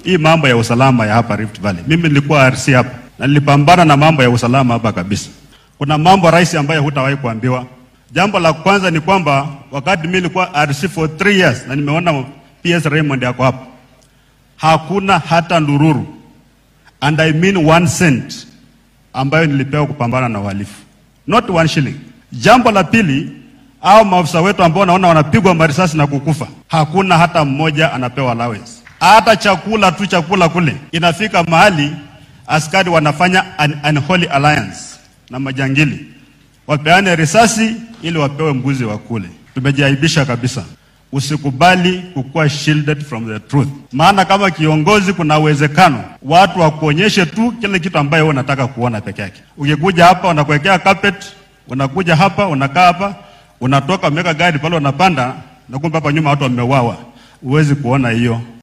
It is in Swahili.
hii mambo ya usalama ya hapa Rift Valley. Mimi nilikuwa RC hapa na nilipambana na mambo ya usalama hapa kabisa. Kuna mambo rais ambayo hutawahi kuambiwa. Jambo la kwanza ni kwamba wakati mimi nilikuwa RC for three years na nimeona PS Raymond yako hapa, hakuna hata ndururu and I mean one cent ambayo nilipewa kupambana na uhalifu, not one shilling. Jambo la pili, au maafisa wetu ambao naona wanapigwa marisasi na kukufa, hakuna hata mmoja anapewa allowance. Hata chakula tu, chakula kule inafika mahali askari wanafanya an unholy alliance na majangili, wapeane risasi ili wapewe mbuzi wa kule. Tumejiaibisha kabisa. Usikubali kukuwa shielded from the truth, maana kama kiongozi, kuna uwezekano watu wakuonyeshe tu kile kitu ambayo wewe unataka kuona peke yake. Ukikuja hapa unakuwekea carpet, unakuja hapa unakaa hapa, unatoka umeweka gari pale, unapanda na kumbe hapa nyuma watu wameuawa. Huwezi kuona hiyo.